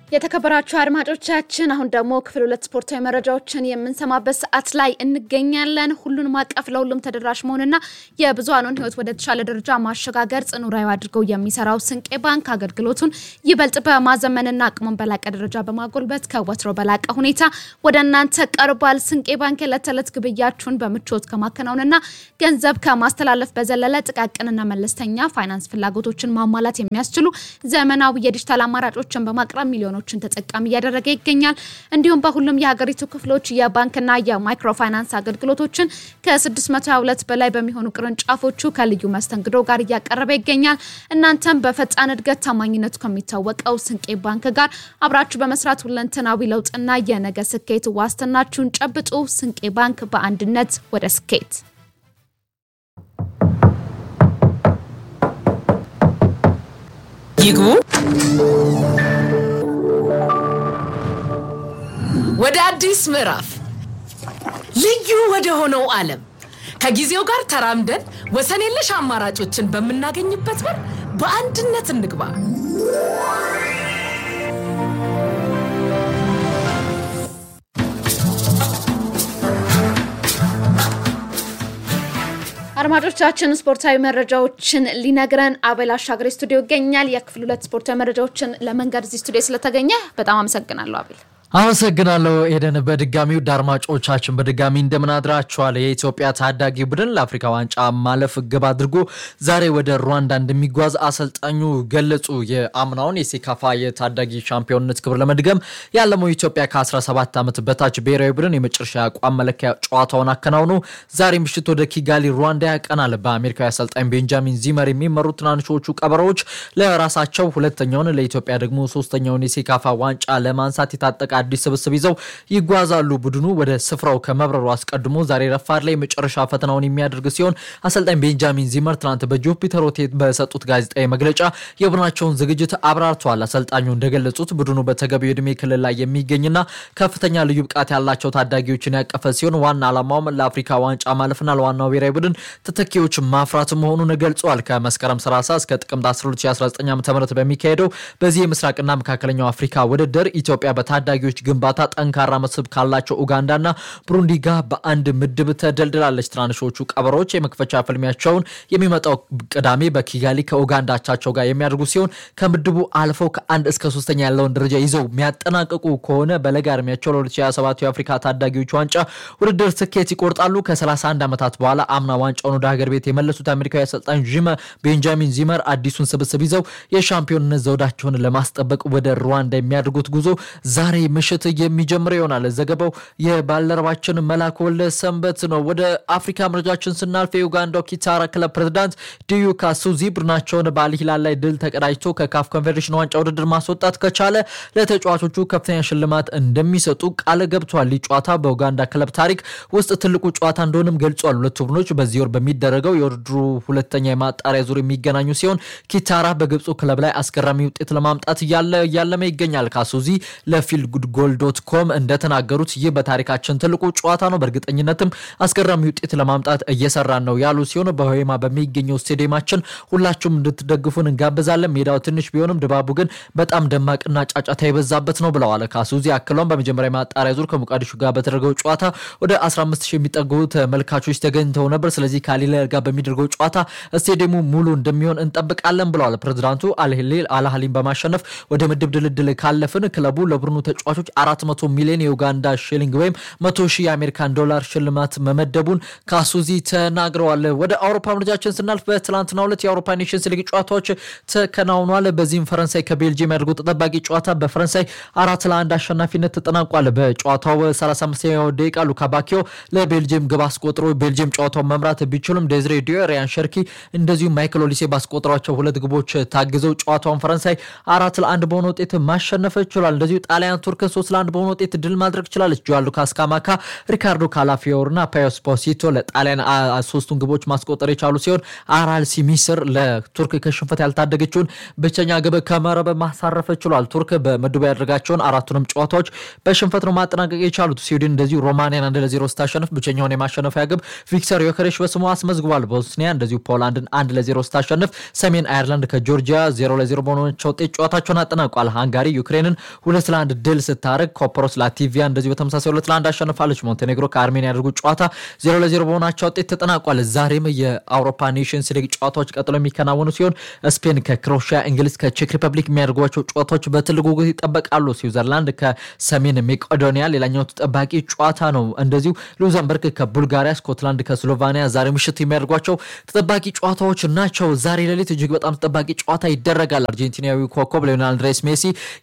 የተከበራችሁ አድማጮቻችን አሁን ደግሞ ክፍል ሁለት ስፖርታዊ መረጃዎችን የምንሰማበት ሰዓት ላይ እንገኛለን። ሁሉንም አቀፍ ለሁሉም ተደራሽ መሆንና የብዙሃኑን ሕይወት ወደ ተሻለ ደረጃ ማሸጋገር ጽኑ ራዕዩ አድርገው የሚሰራው ስንቄ ባንክ አገልግሎቱን ይበልጥ በማዘመንና አቅሙን በላቀ ደረጃ በማጎልበት ከወትሮ በላቀ ሁኔታ ወደ እናንተ ቀርቧል። ስንቄ ባንክ የዕለት ተዕለት ግብያችሁን በምቾት ከማከናወንና ገንዘብ ከማስተላለፍ በዘለለ ጥቃቅንና መለስተኛ ፋይናንስ ፍላጎቶችን ማሟላት የሚያስችሉ ዘመናዊ የዲጂታል አማራጮችን በማቅረብ ሚሊዮኖ ችን ተጠቃሚ እያደረገ ይገኛል። እንዲሁም በሁሉም የሀገሪቱ ክፍሎች የባንክና የማይክሮ ፋይናንስ አገልግሎቶችን ከ622 በላይ በሚሆኑ ቅርንጫፎቹ ከልዩ መስተንግዶ ጋር እያቀረበ ይገኛል። እናንተም በፈጣን እድገት ታማኝነቱ ከሚታወቀው ስንቄ ባንክ ጋር አብራችሁ በመስራት ሁለንተናዊ ለውጥና የነገ ስኬት ዋስትናችሁን ጨብጡ። ስንቄ ባንክ በአንድነት ወደ ስኬት ይግቡ። ወደ አዲስ ምዕራፍ ልዩ ወደ ሆነው ዓለም ከጊዜው ጋር ተራምደን ወሰን የለሽ አማራጮችን በምናገኝበት በር በአንድነት እንግባ። አድማጮቻችን ስፖርታዊ መረጃዎችን ሊነግረን አቤል አሻገሬ ስቱዲዮ ይገኛል። የክፍል ሁለት ስፖርታዊ መረጃዎችን ለመንገድ እዚህ ስቱዲዮ ስለተገኘ በጣም አመሰግናለሁ አቤል። አመሰግናለሁ ኤደን። በድጋሚ ውድ አድማጮቻችን በድጋሚ እንደምን አድራችኋል። የኢትዮጵያ ታዳጊ ቡድን ለአፍሪካ ዋንጫ ማለፍ ግብ አድርጎ ዛሬ ወደ ሩዋንዳ እንደሚጓዝ አሰልጣኙ ገለጹ። የአምናውን የሴካፋ የታዳጊ ሻምፒዮንነት ክብር ለመድገም ያለመው ኢትዮጵያ ከ17 ዓመት በታች ብሔራዊ ቡድን የመጨረሻ አቋም መለኪያ ጨዋታውን አከናውኖ ዛሬ ምሽት ወደ ኪጋሊ ሩዋንዳ ያቀናል። በአሜሪካዊ አሰልጣኝ ቤንጃሚን ዚመር የሚመሩ ትናንሾቹ ቀበሮዎች ለራሳቸው ሁለተኛውን ለኢትዮጵያ ደግሞ ሶስተኛውን የሴካፋ ዋንጫ ለማንሳት የታጠቀ አዲስ ስብስብ ይዘው ይጓዛሉ። ቡድኑ ወደ ስፍራው ከመብረሩ አስቀድሞ ዛሬ ረፋድ ላይ መጨረሻ ፈተናውን የሚያደርግ ሲሆን አሰልጣኝ ቤንጃሚን ዚመር ትናንት በጁፒተር ሆቴል በሰጡት ጋዜጣዊ መግለጫ የቡድናቸውን ዝግጅት አብራርተዋል። አሰልጣኙ እንደገለጹት ቡድኑ በተገቢው ዕድሜ ክልል ላይ የሚገኝና ከፍተኛ ልዩ ብቃት ያላቸው ታዳጊዎችን ያቀፈ ሲሆን ዋና ዓላማውም ለአፍሪካ ዋንጫ ማለፍና ለዋናው ብሔራዊ ቡድን ተተኪዎች ማፍራት መሆኑን ገልጸዋል። ከመስከረም 30 እስከ ጥቅምት 12 2019 ዓ ም በሚካሄደው በዚህ የምስራቅና መካከለኛው አፍሪካ ውድድር ኢትዮጵያ በታዳጊ ች ግንባታ ጠንካራ መስህብ ካላቸው ኡጋንዳና ብሩንዲ ጋር በአንድ ምድብ ተደልድላለች። ትናንሾቹ ቀበሮች የመክፈቻ ፍልሚያቸውን የሚመጣው ቅዳሜ በኪጋሊ ከኡጋንዳ አቻቸው ጋር የሚያደርጉ ሲሆን ከምድቡ አልፈው ከአንድ እስከ ሶስተኛ ያለውን ደረጃ ይዘው የሚያጠናቅቁ ከሆነ በለጋ እድሜያቸው ለ2027 የአፍሪካ ታዳጊዎች ዋንጫ ውድድር ትኬት ይቆርጣሉ። ከ31 ዓመታት በኋላ አምና ዋንጫውን ወደ ሀገር ቤት የመለሱት አሜሪካዊ አሰልጣኝ ጂመ ቤንጃሚን ዚመር አዲሱን ስብስብ ይዘው የሻምፒዮንነት ዘውዳቸውን ለማስጠበቅ ወደ ሩዋንዳ የሚያደርጉት ጉዞ ዛሬ ምሽት የሚጀምር ይሆናል። ዘገባው የባልደረባችን መላክ ወልደ ሰንበት ነው። ወደ አፍሪካ መረጃችን ስናልፍ የዩጋንዳው ኪታራ ክለብ ፕሬዝዳንት ዲዩ ካሱዚ ቡድናቸውን በአልሂላል ላይ ድል ተቀዳጅቶ ከካፍ ኮንፌዴሬሽን ዋንጫ ውድድር ማስወጣት ከቻለ ለተጫዋቾቹ ከፍተኛ ሽልማት እንደሚሰጡ ቃል ገብቷል። ይህ ጨዋታ በኡጋንዳ ክለብ ታሪክ ውስጥ ትልቁ ጨዋታ እንደሆንም ገልጿል። ሁለቱ ቡድኖች በዚህ ወር በሚደረገው የውድድሩ ሁለተኛ የማጣሪያ ዙር የሚገናኙ ሲሆን ኪታራ በግብፁ ክለብ ላይ አስገራሚ ውጤት ለማምጣት እያለመ ይገኛል። ካሱዚ ለፊልድ ጉድ ጎል ዶት ኮም እንደተናገሩት ይህ በታሪካችን ትልቁ ጨዋታ ነው። በእርግጠኝነትም አስገራሚ ውጤት ለማምጣት እየሰራን ነው ያሉ ሲሆን በሆማ በሚገኘው ስቴዲየማችን ሁላችሁም እንድትደግፉን እንጋብዛለን። ሜዳው ትንሽ ቢሆንም ድባቡ ግን በጣም ደማቅና ጫጫታ የበዛበት ነው ብለዋል። ካሱዚ አክለውም በመጀመሪያ ማጣሪያ ዙር ከሞቃዲሹ ጋር በተደረገው ጨዋታ ወደ 15 ሺህ የሚጠጉ ተመልካቾች ተገኝተው ነበር። ስለዚህ ከአልሂላል ጋር በሚደርገው ጨዋታ ስቴዲየሙ ሙሉ እንደሚሆን እንጠብቃለን ብለዋል። ፕሬዚዳንቱ አልሂላል አልአህሊን በማሸነፍ ወደ ምድብ ድልድል ካለፍን ክለቡ ለቡድኑ ተጫዋቾች 400 ሚሊዮን የኡጋንዳ ሽሊንግ ወይም 100 ሺህ የአሜሪካን ዶላር ሽልማት መመደቡን ካሱዚ ተናግረዋል። ወደ አውሮፓ ምርጃችን ስናልፍ በትላንትናው ዕለት የአውሮፓ ኔሽንስ ሊግ ጨዋታዎች ተከናውኗል። በዚህም ፈረንሳይ ከቤልጅየም ያደርጉ ተጠባቂ ጨዋታ በፈረንሳይ አራት ለአንድ አሸናፊነት ተጠናቋል። በጨዋታው 35ኛው ደቂቃ ሉካ ባኪዮ ለቤልጅየም ግብ አስቆጥሮ ቤልጅየም ጨዋታውን መምራት ቢችሉም ዴዝሬ ዲዮ፣ ሪያን ሸርኪ እንደዚሁም ማይክል ኦሊሴ ባስቆጠሯቸው ሁለት ግቦች ታግዘው ጨዋታውን ፈረንሳይ አራት ለአንድ በሆነ ውጤት ማሸነፍ ችሏል። እንደዚሁ ጣሊያን ቱርክ ሶስት ለአንድ በሆነ ውጤት ድል ማድረግ ችላለች። ጆዋ ሉካስ ካማካ፣ ሪካርዶ ካላፊዮር እና ፓዮ ስፖሲቶ ለጣሊያን ሶስቱን ግቦች ማስቆጠር የቻሉ ሲሆን አራልሲ ሚስር ለቱርክ ከሽንፈት ያልታደገችውን ብቸኛ ግብ ከመረብ ማሳረፍ ችሏል። ቱርክ በምድቡ ያደረጋቸውን አራቱንም ጨዋታዎች በሽንፈት ነው ማጠናቀቅ የቻሉት። ስዊድን እንደዚሁ ሮማኒያን አንድ ለዜሮ ስታሸንፍ ብቸኛውን የማሸነፊያ ግብ ቪክተር ዮከሬሽ በስሙ አስመዝግቧል። ቦስኒያ እንደዚሁ ፖላንድን አንድ ለዜሮ ስታሸንፍ፣ ሰሜን አየርላንድ ከጆርጂያ ዜሮ ለዜሮ በሆናቸው ውጤት ጨዋታቸውን አጠናቋል። ሃንጋሪ ዩክሬንን ሁለት ለአንድ ድል ስታደርግ፣ ኮፕሮስ ላቲቪያ እንደዚሁ በተመሳሳይ ሁለት ለአንድ አሸንፋለች። ሞንቴኔግሮ ከአርሜኒያ ያደርጉት ጨዋታ ዜሮ ለዜሮ በሆናቸው ውጤት ተጠናቋል። ዛሬም የአውሮፓ ኔሽንስ ሊግ ጨዋታዎች ቀጥሎ የሚከናወኑ ሲሆን ስፔን ከክሮኤሽያ፣ እንግሊዝ ከቼክ ሪፐብሊክ የሚያደርጓቸው ጨዋታዎች በትልቅ ጉጉት ይጠበቃሉ። ስዊዘርላንድ ከሰሜን ሜቄዶኒያ ሌላኛው ተጠባቂ ጨዋታ ነው። እንደዚሁ ሉዘምበርግ ከቡልጋሪያ፣ ስኮትላንድ ከስሎቫኒያ ዛሬ ምሽት የሚያደርጓቸው ተጠባቂ ጨዋታዎች ናቸው። ዛሬ ሌሊት እጅግ በጣም ተጠባቂ ጨዋታ ይደረጋል። አርጀንቲናዊ ኮከብ ሊዮኔል አንድሬስ ሜሲ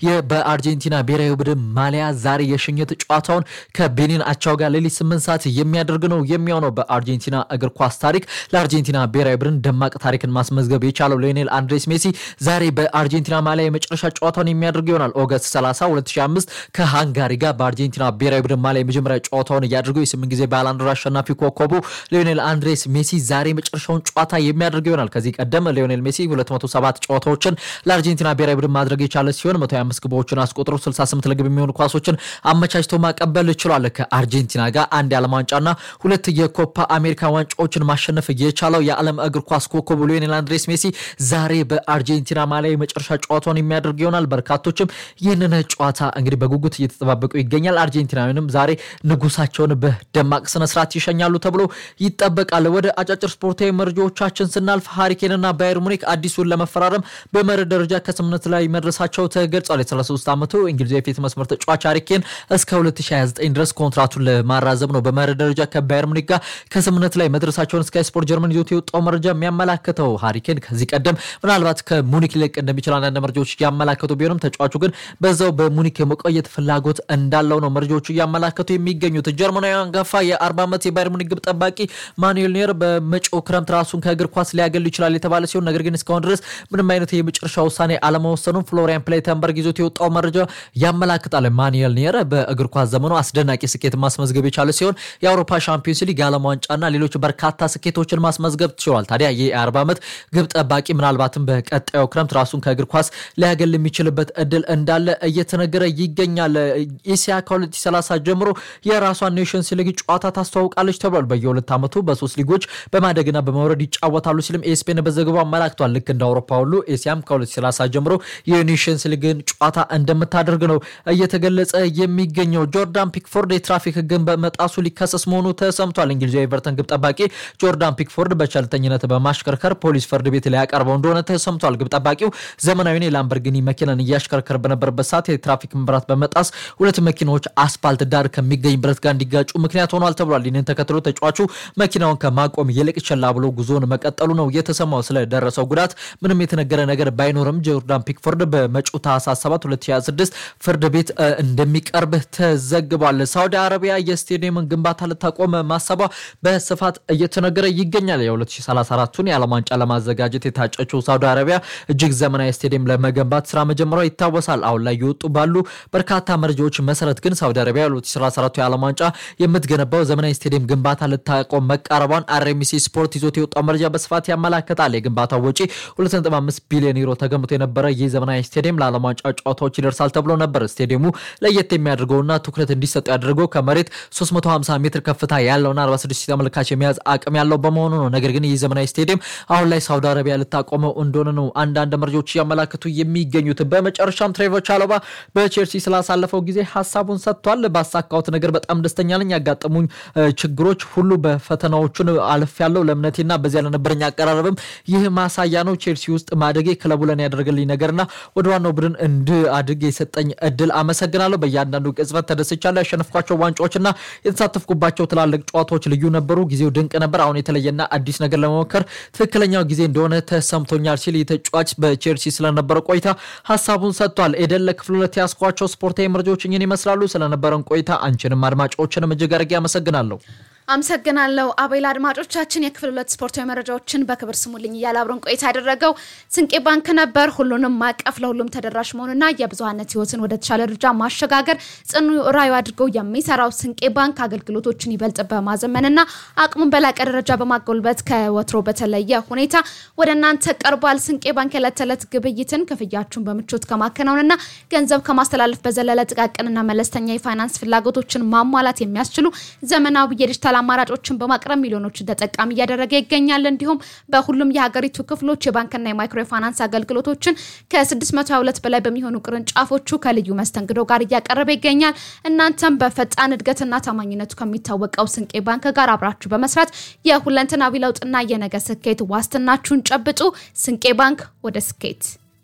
በአርጀንቲና ብሔራዊ ቡድን ማሊያ ዛሬ የሽኝት ጨዋታውን ከቤኒን አቻው ጋር ሌሊት ስምንት ሰዓት የሚያደርግ ነው የሚሆነው። በአርጀንቲና እግር ኳስ ታሪክ ለአርጀንቲና ብሔራዊ ቡድን ደማቅ ታሪክን ማስመዝገብ የቻለው ሊዮኔል አንድሬስ ሜሲ ዛሬ በአርጀንቲና ማሊያ የመጨረሻ ጨዋታውን የሚያደርግ ይሆናል። ኦገስት 30 2005 ከሃንጋሪ ጋር በአርጀንቲና ብሔራዊ ቡድን ማሊያ የመጀመሪያ ጨዋታውን እያደረገው የስምንት ጊዜ ባላንዶር አሸናፊ ኮከቡ ሊዮኔል አንድሬስ ሜሲ ዛሬ መጨረሻውን ጨዋታ የሚያደርግ ይሆናል። ከዚህ ቀደም ሊዮኔል ሜሲ 207 ጨዋታዎችን ለአርጀንቲና ብሔራዊ ቡድን ማድረግ የቻለ ሲሆን 125 ግቦችን አስቆጥሮ 68 ለግብ የሚሆኑ ኳሶችን አመቻችቶ ማቀበል ችሏል። ከአርጀንቲና ጋር አንድ የዓለም ዋንጫና ሁለት የኮፓ አሜሪካ ዋንጫዎችን ማሸነፍ የቻለው የዓለም እግር ኳስ ኮከቡ ሊዮኔል አንድሬስ ሜሲ ዛሬ በአርጀንቲና ማሊያ የመጨረሻ ጨዋታውን የሚያደርግ ይሆናል። በርካቶችም ይህንን ጨዋታ እንግዲህ በጉጉት እየተጠባበቁ ይገኛል። አርጀንቲናዊንም ዛሬ ንጉሳቸውን በደማቅ ስነስርዓት ይሸኛሉ ተብሎ ይጠበቃል። ወደ አጫጭር ስፖርታዊ መረጃዎቻችን ስናልፍ ሃሪኬንና ባየር ሙኒክ አዲሱን ለመፈራረም በመርህ ደረጃ ከስምምነት ላይ መድረሳቸው ተገልጿል። የ33 ዓመቱ እንግሊዛዊ የፊት መስመር ተጫዋች ሃሪኬን እስከ 2029 ድረስ ኮንትራቱን ለማራዘም ነው በመርህ ደረጃ ከባየር ሙኒክ ጋር ከስምምነት ላይ መድረሳቸውን ስካይ ስፖርት ጀርመን ይዞት የወጣው መረጃ የሚያመላክተው ሃሪኬን ከዚህ ቀደም ምናልባት ከሙኒክ ሊለቅ እንደሚችል አንዳንድ መረጃዎች እያመላከቱ ቢሆንም ተጫዋቹ ግን በዛው በሙኒክ የመቆየት ፍላጎት እንዳለው ነው መረጃዎቹ እያመላከቱ የሚገኙት። ጀርመናዊ አንጋፋ የ40 ዓመት የባየር ሙኒክ ግብ ጠባቂ ማኑኤል ኒየር በመጪው ክረምት ራሱን ከእግር ኳስ ሊያገል ይችላል የተባለ ሲሆን ነገር ግን እስካሁን ድረስ ምንም አይነት የመጨረሻ ውሳኔ አለመወሰኑን ፍሎሪያን ፕሌተንበርግ ይዞት የወጣው መረጃ ያመላክታል። ማኑኤል ኒየር በእግር ኳስ ዘመኑ አስደናቂ ስኬት ማስመዝገብ የቻለ ሲሆን የአውሮፓ ሻምፒዮንስ ሊግ የዓለም ዋንጫና ሌሎች በርካታ ስኬቶችን ማስመዝገብ ችሏል። ታዲያ ይህ የ40 ዓመት ግብ ጠባቂ ምናልባትም በቀጣዩ ክረምት ራሱን ከእግር ኳስ ሊያገል የሚችልበት እድል እንዳለ እየተነገረ ይገኛል። ኤሲያ ከ2030 ጀምሮ የራሷን ኔሽንስ ሊግ ጨዋታ ታስተዋውቃለች ተብሏል። በየሁለት ዓመቱ በሶስት ሊጎች በማደግና በመውረድ ይጫወታሉ ሲልም ኤስፔን በዘገባው አመላክቷል። ልክ እንደ አውሮፓ ሁሉ ኤሲያም ከ2030 ጀምሮ የኔሽንስ ሊግን ጨዋታ እንደምታደርግ ነው እየተገለጸ የሚገኘው። ጆርዳን ፒክፎርድ የትራፊክ ሕግን በመጣሱ ሊከሰስ መሆኑ ተሰምቷል። እንግሊዛዊ ኤቨርተን ግብ ጠባቂ ጆርዳን ፒክፎርድ በቸልተኝነት በማሽከርከር ፖሊስ ፍርድ ቤት ሊያቀርበው እንደሆነ ተሰምቷል። ግብ ጠባቂው ዘመናዊን የላምበርጊኒ መኪናን እያሽከረከረ በነበረበት ሰዓት የትራፊክ መብራት በመጣስ ሁለት መኪናዎች አስፓልት ዳር ከሚገኝ ብረት ጋር እንዲጋጩ ምክንያት ሆኗል ተብሏል። ይህንን ተከትሎ ተጫዋቹ መኪናውን ከማቆም ይልቅ ችላ ብሎ ጉዞውን መቀጠሉ ነው የተሰማው። ስለደረሰው ጉዳት ምንም የተነገረ ነገር ባይኖርም ጆርዳን ፒክፎርድ በመጪው ታህሳስ 7 2026 ፍርድ ቤት እንደሚቀርብ ተዘግቧል። ሳውዲ አረቢያ የስቴዲየምን ግንባታ ልታቆም ማሰቧ በስፋት እየተነገረ ይገኛል። የ2034ቱን የዓለም ዋንጫ ለማዘጋጀት የታጨችው ሳውዲ አረቢያ እጅግ ዘመናዊ ስቴዲየም ለመገንባት ስራ መጀመሯ ይታወሳል። አሁን ላይ የወጡ ባሉ በርካታ መረጃዎች መሰረት ግን ሳውዲ አረቢያ 2034 የዓለም ዋንጫ የምትገነባው ዘመናዊ ስቴዲየም ግንባታ ልታቆም መቃረቧን አርኤምሲ ስፖርት ይዞት የወጣው መረጃ በስፋት ያመላክታል። የግንባታው ወጪ 2.5 ቢሊዮን ዩሮ ተገምቶ የነበረ ይህ ዘመናዊ ስቴዲየም ለዓለም ዋንጫ ጨዋታዎች ይደርሳል ተብሎ ነበር። ስቴዲየሙ ለየት የሚያደርገውና ትኩረት እንዲሰጡ ያደርገው ከመሬት 350 ሜትር ከፍታ ያለውና 46 ተመልካች የመያዝ አቅም ያለው በመሆኑ ነው። ነገር ግን ይህ ዘመናዊ ስቴዲየም አሁን ላይ ሳውዲ አረቢያ ልታቆመው እንደሆነ ነው አንዳንድ መረጃዎች እያመላክቱ የሚገኙት። በመጨረሻም ትሬቮር ቻሎባ በቼልሲ ስላሳለፈው ጊዜ ሀሳቡን ሰጥቷል። ባሳካሁት ነገር በጣም ደስተኛ ነኝ። ያጋጠሙኝ ችግሮች ሁሉ በፈተናዎቹን አልፍ ያለው ለእምነቴና በዚያ ለነበረኝ አቀራረብም ይህ ማሳያ ነው። ቼልሲ ውስጥ ማደጌ ክለቡ ለኔ ያደረገልኝ ነገርና ወደ ዋናው ቡድን እንድአድግ የሰጠኝ እድል አመሰግናለሁ። በእያንዳንዱ ቅጽበት ተደስቻለሁ። ያሸነፍኳቸው ዋንጫዎችና የተሳተፍኩባቸው ትላልቅ ጨዋታዎች ልዩ ነበሩ። ጊዜው ድንቅ ነበር። አሁን የተለየና አዲስ ነገር ለመሞከር ትክክለኛው ጊዜ እንደሆነ ተሰምቶኛል ሲል የተጫዋች በቼልሲ ስለነበረ ቆይታ ሀሳቡን ሰጥቷል። ኤደን ለክፍል ሁለት ያስኳቸው ስፖርታዊ መረጃዎች እኝን ይመስላሉ። ስለነበረን ቆይታ አንቺንም አድማጮችንም እጅግ አድርጌ አመሰግናለሁ። አመሰግናለሁ አቤል። አድማጮቻችን የክፍል ሁለት ስፖርታዊ መረጃዎችን በክብር ስሙልኝ እያለ አብረን ቆይታ ያደረገው ስንቄ ባንክ ነበር። ሁሉንም ማቀፍ ለሁሉም ተደራሽ መሆኑና የብዙሀነት ህይወትን ወደ ተሻለ ደረጃ ማሸጋገር ጽኑ ራዕዩ አድርገው የሚሰራው ስንቄ ባንክ አገልግሎቶችን ይበልጥ በማዘመንና አቅሙን በላቀ ደረጃ በማጎልበት ከወትሮ በተለየ ሁኔታ ወደ እናንተ ቀርቧል። ስንቄ ባንክ የዕለት ተዕለት ግብይትን ክፍያችሁን በምቾት ከማከናወንና ገንዘብ ከማስተላለፍ በዘለለ ጥቃቅንና መለስተኛ የፋይናንስ ፍላጎቶችን ማሟላት የሚያስችሉ ዘመናዊ የዲጂታል አማራጮችን በማቅረብ ሚሊዮኖችን ተጠቃሚ እያደረገ ይገኛል። እንዲሁም በሁሉም የሀገሪቱ ክፍሎች የባንክና የማይክሮ የፋይናንስ አገልግሎቶችን ከ622 በላይ በሚሆኑ ቅርንጫፎቹ ከልዩ መስተንግዶ ጋር እያቀረበ ይገኛል። እናንተም በፈጣን እድገትና ታማኝነቱ ከሚታወቀው ስንቄ ባንክ ጋር አብራችሁ በመስራት የሁለንተናዊ ለውጥና የነገ ስኬት ዋስትናችሁን ጨብጡ። ስንቄ ባንክ ወደ ስኬት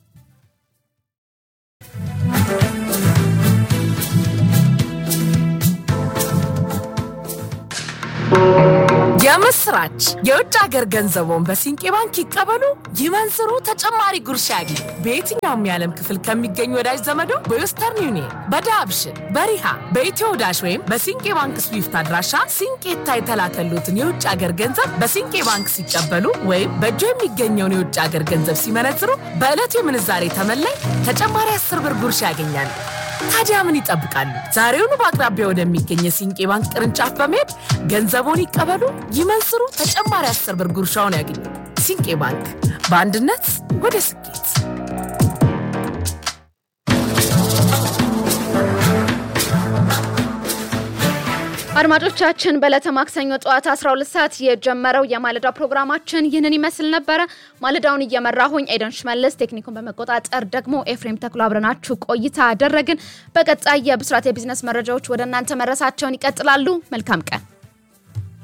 የምስራች! የውጭ ሀገር ገንዘቦን በሲንቄ ባንክ ይቀበሉ፣ ይመንዝሩ፣ ተጨማሪ ጉርሻ ያግኙ። በየትኛውም የዓለም ክፍል ከሚገኙ ወዳጅ ዘመዶ በዌስተርን ዩኒየን፣ በዳብሽን፣ በሪሃ፣ በኢትዮ ዳሽ ወይም በሲንቄ ባንክ ስዊፍት አድራሻ ሲንቄታ የተላከሉትን የውጭ ሀገር ገንዘብ በሲንቄ ባንክ ሲቀበሉ ወይም በእጆ የሚገኘውን የውጭ ሀገር ገንዘብ ሲመነዝሩ በዕለቱ የምንዛሬ ተመላይ ተጨማሪ አስር ብር ጉርሻ ያገኛሉ። ታዲያ ምን ይጠብቃሉ? ዛሬውኑ በአቅራቢያ ወደሚገኝ የሲንቄ ባንክ ቅርንጫፍ በመሄድ ገንዘቦን ይቀበሉ፣ ይመንዝሩ፣ ተጨማሪ አስር ብር ጉርሻውን ያገኙ። ሲንቄ ባንክ በአንድነት ወደ ስኬት። አድማጮቻችን በዕለተ ማክሰኞ ጠዋት 12 ሰዓት የጀመረው የማለዳ ፕሮግራማችን ይህንን ይመስል ነበረ። ማለዳውን እየመራሁኝ ኤደን ሽመልስ፣ ቴክኒኩን በመቆጣጠር ደግሞ ኤፍሬም ተክሎ አብረናችሁ ቆይታ አደረግን። በቀጣይ የብስራት የቢዝነስ መረጃዎች ወደ እናንተ መድረሳቸውን ይቀጥላሉ። መልካም ቀን